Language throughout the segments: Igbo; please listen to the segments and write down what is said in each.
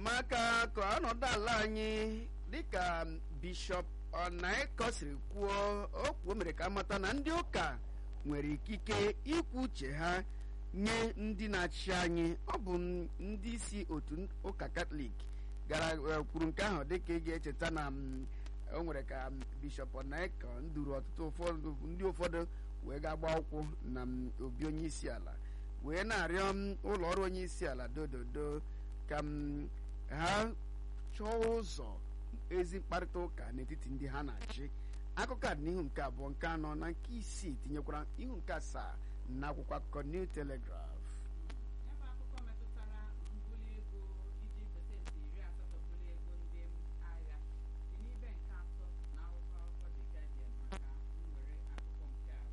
maka ka ọnọdụ ala anyị dịka bishọp ọnaịkọ siri kwuo o kwuo mere ka amata na ndị ụka nwere ikike ikwu uche ha nye ndị na-achị anyị ọ bụ ndị isi otu ụka katọlik gara kwuru nke ahụ dịka ị ga-echeta na o nwere ka bishọp ọnaịkọ nduru ọtụtụ ụfọdụ ndị ụfọdụ wee ga-agba ụkwụ na obi onye isi ala wee na-arịọ ụlọ ọrụ onye isi ala dododo ka ha chọọ ụzọ ezi mkparịta ụka n'etiti ndị ha na-achị akụkọ a dị n'ihu nke abụọ nke anọ na nke isii tinyekwara ihu nke asaa na akwụkwọ akụkọ New Telegraph ebe akụkọ metụtara mbuli ego iji pasentị iri asatọ buli ego ndị agha dị n'ibe nke atọ na akwụkwọ akụkọ The Guardian maka nwere akụkọ nke a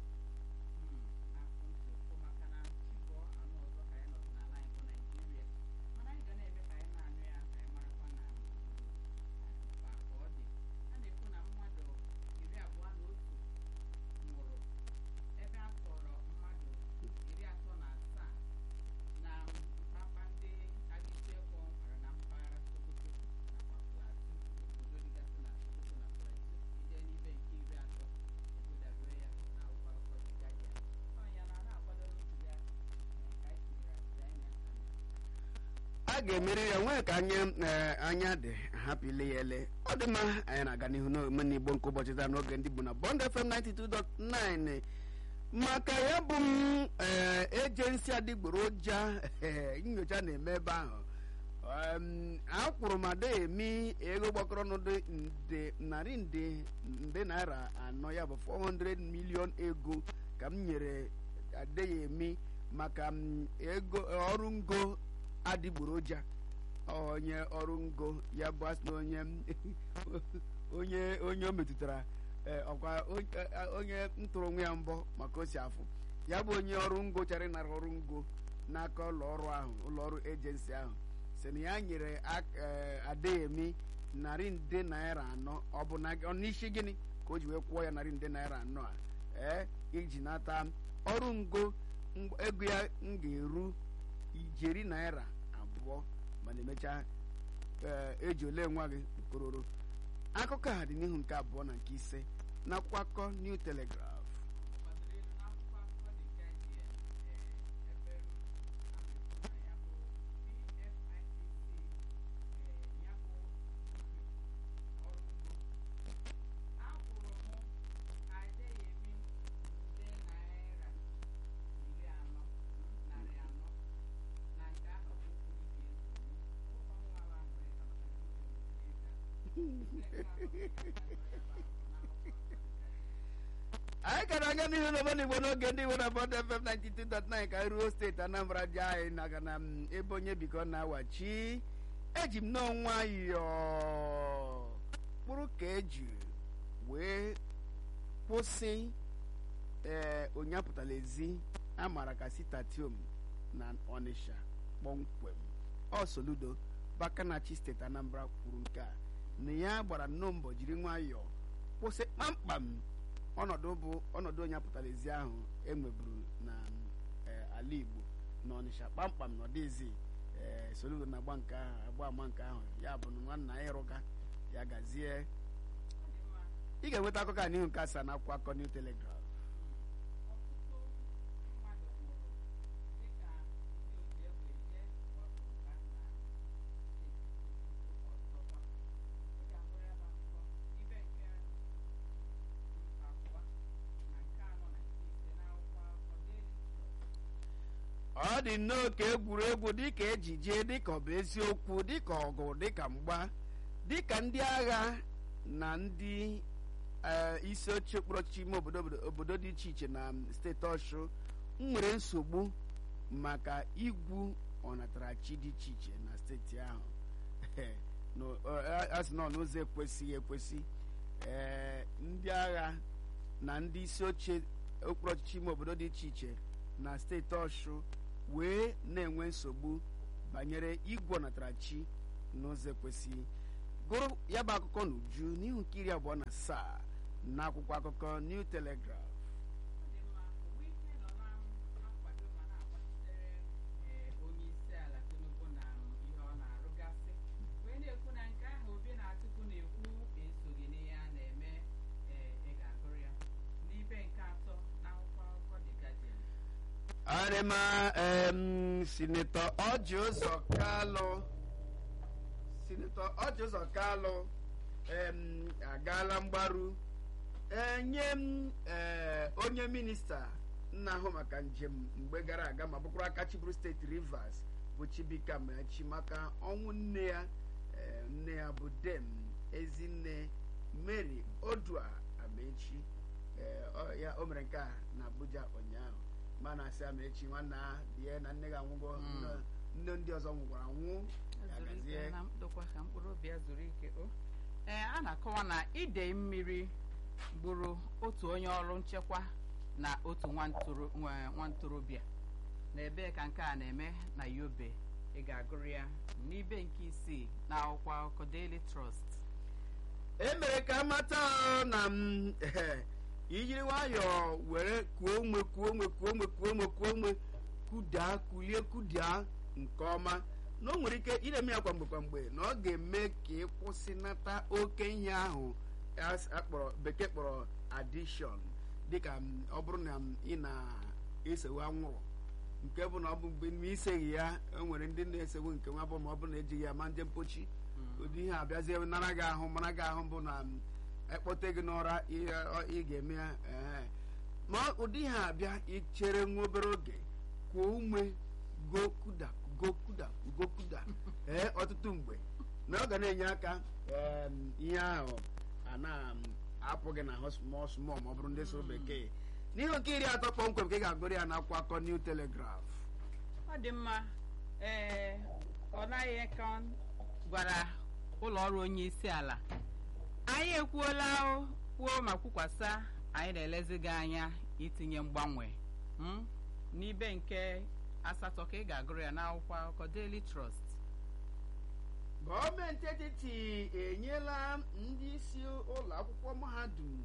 afụ ntị ụfụ maka na chibụọ anụ ọzọ ka ya nọdụ n'ala anyị bụ Naijiria mana anyị ga na-eme ka anyị na-anụ ya ka anyị marakwa na mkpa ka ọ dị a na-ekwu na mmadụ iri abụọ na otu nwụrụ ebe a tọrọ mmadụ iri atọ na asaa na mpapa ndị agịsi ekwo nwere na mpaghara Sokoto nakwa Plateau obodo dịgasị na Sokoto na Plateau ije n'ibe nke iri atọ ebudabere ya na akwụkwọ akụkọ The Guardian ọnya na ha akwadoro ntuli aka ka anyị tinyere asịrị anya a ga-emeri ya nwee ka anya anya dị hapụ ile ya ele ọ dị mma anyị na-aga n'ihu n'omume Igbo nke ụbọchị taa n'oge ndị bụ na Bond FM 92.9 maka ya bụ m ejensi adịgboroja nyocha na-eme ebe ahụ akwụrụ ma da emi ego gbakọrọ n'ụdị nde narị nde nde naira anọ ya bụ 400 million ego ka m nyere adeyemi maka ego ọrụ ngo adịgboroja onye ọrụ ngo ya bụ asị na onye onye onye o metụtara ọkwa onye ntụrụ onwe ya mbọ maka o si afụ ya bụ onye ọrụ ngo chara ịnara ọrụ ngo n'aka ụlọ ọrụ ahụ ụlọ ọrụ ejensi ahụ si na ya nyere adeyemi narị nde naira anọ ọ bụ n'isi gịnị ka o ji wee kwụọ ya narị nde naira anọ a ee iji nata ọrụ ngo ego ya m ga-eru ijeri naira abụọ mana emechaa eji ole nwa gị kororo akụkọ a dị n'ihu nke abụọ na nke ise na akwụkwọ akụkọ New Telegraph gbadoro elu n'akwụkwọ akụkọ The Guardian ebe a na-ekwu na ya bụ PFIPC ya bụ ọrụ ugbo akwụrụ mụ Adeyemi nde naira iri anọ narị anọ na nke ahụ bụ kwurike ọnwa ahụ ịka anyị gara aga n'ihu n'obodo igbo n'oge ndị igbo na Bond FM 92.9 ka anyị ruo steeti Anambra ji anyị naga na ebe onye biko na-awachi eji m n'ọnwa yọọ kpụrụ ka eji wee kwụsị ee onye apụtala ezi amara ka sitatium na Ọnịsha kpọmkwem ọ Soludo Bakanachi steeti Anambra kwuru nke a na ya gbara nnọọ mbọ jiri nwayọọ kwụsị kpamkpam ọnọdụ bụ ọnọdụ onye apụtara ezi ahụ enweburu na ala Igbo na Ọnịsha kpamkpam na ọdịzi ee Soludo na-agba nke ahụ agba ama nke ahụ ya bụ na nwanna ya ịrụga ya gazie ị ga-enweta akụkọ a n'ihu nke asaa na akwụkwọ akọ New Telegraph ọtụtụ mmadụ nwụrụ dịka ndị oji egbe eje ọtụba na ọzọkwa ị ga-ahụ ya bụ akụkọ ibe nke abụọ na nke anọ na nke ise n'akwụkwọ akụkọ Daily Trust ọ dị nnọọ ka egwuregwu dịka ejije dịka ọ bụ eziokwu dịka ọgụ dịka mgba dịka ndị agha na ndị isi oche okpuru ọchịchị ime obodo obodo dị iche iche na steeti ọshụ nwere nsogbu maka igwu ọnatarachi dị iche iche na steeti ahụ a sị na n'ụzọ ekwesịghị ekwesị ee ndị agha na ndị isi oche okpuru ọchịchị ime obodo dị iche iche na steeti ọshụ wee na-enwe nsogbu banyere igwe ọnatarachi n'ụzọ ekwesịghị gụrụ ya bụ akụkọ n'uju n'ihu nke iri abụọ na asaa na akwụkwọ akụkọ New Telegraph ọ dị mma Wike nọ na-akwado ma na-agbachitere onye isi ala Tinubu na ihe ọ na-arụgasị adịma em, sinetọ ọjị ụzọ kalụ sinetọ ọjị ụzọ kalụ em, agaala mgbaru enye m ee, onye minista na-ahụ maka njem mgbe gara aga ma bụkwara aka chiburu steeti rivers bụ chibika amaechi maka ọnwụ nne ya ee, nne ya bụ dem ezinne mary odua amaechi ee, ọ- ya o mere nke a na abuja ụnyaahụ mana asị amaechi nwanne ha bie na nne gị anwụgo Mm. nne- nne ndị ọzọ nwụkwara nwụ ya zuru ike gazie na mkpụkwa ka mkpụrụ obi ya zuru ike o ee a na-akọwa na idei mmiri gburu otu onye ọrụ nchekwa na otu nwa ntoro- nwa- nwa ntorobịa na ebee ka nke a na-eme na yobe ị ga-agụrụ ya n'ibe nke isii na akwụkwọ akụkọ daily trust e mere ka amata na m ijiri nwayọọ were kuo ume kuo ume kuo ume kuo ume kuo ume kudaa kulie kudaa nke ọma na o nwere ike ire-eme ya kwamgbe kwamgbe na ọ ga-eme ka ị kwụsịnata oke ihe ahụ as- akpọrọ bekee kpọrọ addiction dịka m, ọ bụrụ na m, ị na-esewe anwụrụ nke bụ na ọ bụ mgbe ma iseghị ya e nwere ndị na-esewe nke nwa bụ ma ọ bụrụ na ejighị ya ma nje mpochi ụdị ihe abịazie nara gị ahụ mara gị ahụ bụ na m, ekpote gị n'ụra ị ọ- ị ga-eme ya ee. ma ụdị ihe abịa ichere nwa obere oge kwuo ume gokuda gokuda gokuda ee ọtụtụ mgbe na ọ ga na-enye aka em, ihe ahụ a na-apụ gị n'ahụ small small ma ọ bụrụ ndị so bekee n'ihe nke iri atọ kpọmkwem ka ị ga-agụrụ ya n'akwụkwọ akọ New Telegraph ọ dị mma ee ọ naghị ka gwara ụlọ ọrụ onye isi ala anyị ekwuola o, kwuo ma kwukwasa anyị na-elezi gị anya itinye mgbanwe mm? n'ibe nke asatọ ka ị ga-agụrụ ya n'akwụkwọ akụkọ Daily Trust gọọmenti etiti enyela ndị isi ụlọ akwụkwọ mahadum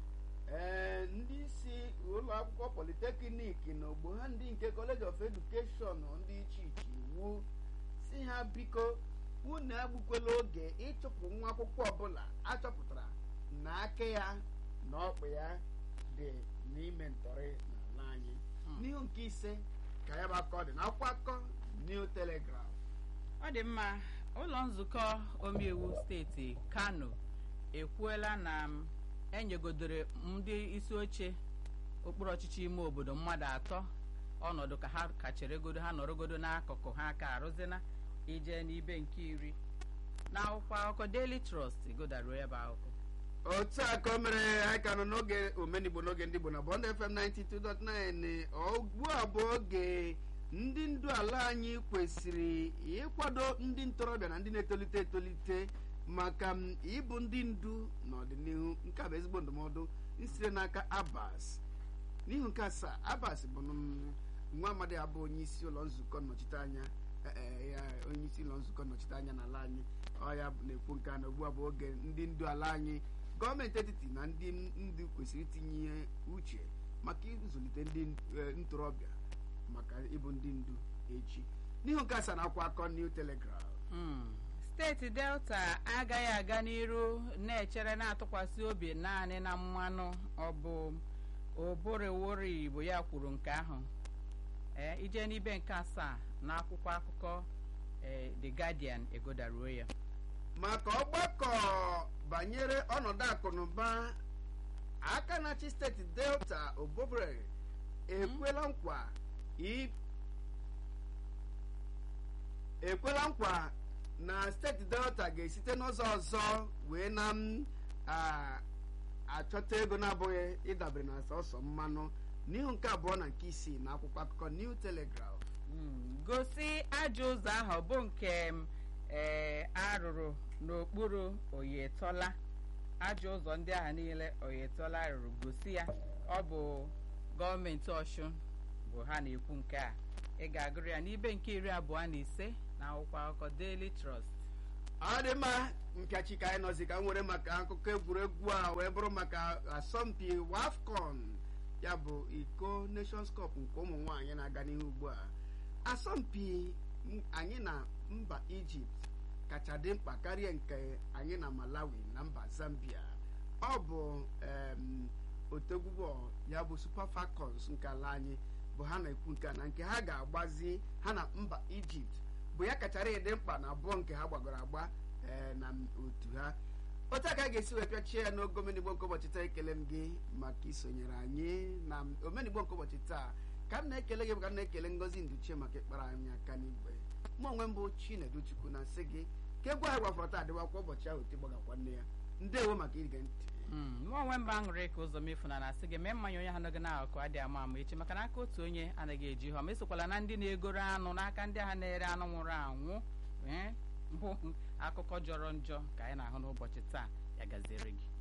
ee ndị isi ụlọ akwụkwọ politeknik na ogbo ha ndị nke college of education ndị iche iche iwu si ha biko unu egbukwela oge ịchụpụ nwa akwụkwọ ọbụla achọpụtara na aka ya na ọkpụ ya dị n'ime ntọrị n'ala anyị Hmm. n'ihu nke ise ka ya bụ akọ dị n'akwụkwọ akọ New Telegraph ọ dị mma ụlọ nzukọ omeiwu steeti kano ekwuola na m enyegodoro ndị isi oche okpuru ọchịchị ime obodo mmadụ atọ ọnọdụ ka ha kacheregodo ha nọrọgodo n'akụkụ ha ka arụzina ije n'ibe nke iri n'akwụkwọ akụkọ daily trust godaruo ya bụ akụkọ otu a ka o mere anyị ka nọ n'oge omenigbo n'oge ndị Igbo na Bond FM 92.9 ugbu a bụ oge ndị ndu ala anyị kwesịrị ịkwado ndị ntorobịa na ndị na-etolite etolite maka m ịbụ ndị ndu n'ọdịnihu nke a bụ ezigbo ndụmọdụ site n'aka Abbas n'ihu nke asaa Abbas bụ m, nwa amadi abụ onye isi ụlọ nzukọ nnọchiteanya eh, eh, ya onye isi ụlọ nzukọ nnọchiteanya n'ala anyị ọ ya bụ- na-ekwu nke a na ugbu a bụ oge ndị ndu ala anyị gọọmenti etiti na ndị ndu kwesịrị itinye uche maka ịzụlite ndị eh, ntorobịa maka ịbụ ndị ndu echi n'ihu nke asaa na akwụkwọ akọ New Telegraph Mm. steeti delta agaghị aga n'iru na-echere na-atụkwasị obi naanị na mmanụ ọ bụ oborewori igbo ya kwuru nke ahụ ee ije n'ibe nke asaa na akwụkwọ akụkọ ee, the guardian egodaruo ya maka ọgbakọ banyere ọnọdụ akụnụba aka na-achị steeti delta obobere ekwela nkwa i- ekwela nkwa na steeti delta ga-esite n'ụzọ ọzọ wee na m a- achọta ego na-abụghị ịdabere na sọsọ mmanụ n'ihu nke abụọ na nke isii na akwụkwọ akụkọ New Telegraph Mm, gosi ajọ ụzọ ahụ bụ nke m, ee, arụrụ n'okpuru oyetola ajọ ụzọ ndị ahụ niile oyetola rụrụ gosi ya ọ bụ gọọmenti ọshụn bụ ha na-ekwu nke a ị ga-agụrụ ya n'ibe nke iri abụọ na ise na akwụkwọ akụkọ Daily Trust ọ dị mma mpịachi ka anyị nọzi ka m were maka akụkọ egwuregwu a wee bụrụ maka asọmpi wafcon ya bụ iko nations cup nke ụmụ nwaanyị na-aga n'ihu ugbu a asọmpi m- anyị na mba ijipt kacha dị mkpa karịa nke anyị na malawi na mba zambia ọ bụ em, otegwu bọọlụ ya bụ super falcons nke ala anyị bụ ha na-ekwu nke a na nke ha ga-agbazi ha na mba ijipt bụ ya kachara ịdị mkpa na abụọ nke ha gbagoro agba ee, na otu ha otu a ka a ga-esi wee pịachie ya n'oge omenigbo nke ụbọchị taa ekele m gị maka isonyere anyị na omenigbo nke ụbọchị taa ka m na-ekele gị ka m na-ekele ngozi nduchie maka ịkpara anyị aka n'igwe mụ onwe m bụ chinedu chukwu na nsị gị ka egwu ahụ gwafọrọ taa dịwakwa ụbọchị ahụ tigbagakwa nne ya ndewo maka ige ntị mụ onwe mba aṅụrị ka ụzọ mefu na na-asị gị mee mmanya onye ha nọgị n'akụkụ adịghị ama ama echi maka na aka otu onye anaghị eji ihe ọma esokwala na ndị na-egoro anụ n'aka ndị agha na-ere anụ nwụrụ anwụ ee mbụ akụkọ jọrọ njọ ka anyị na-ahụ n'ụbọchị taa ya gaziere gị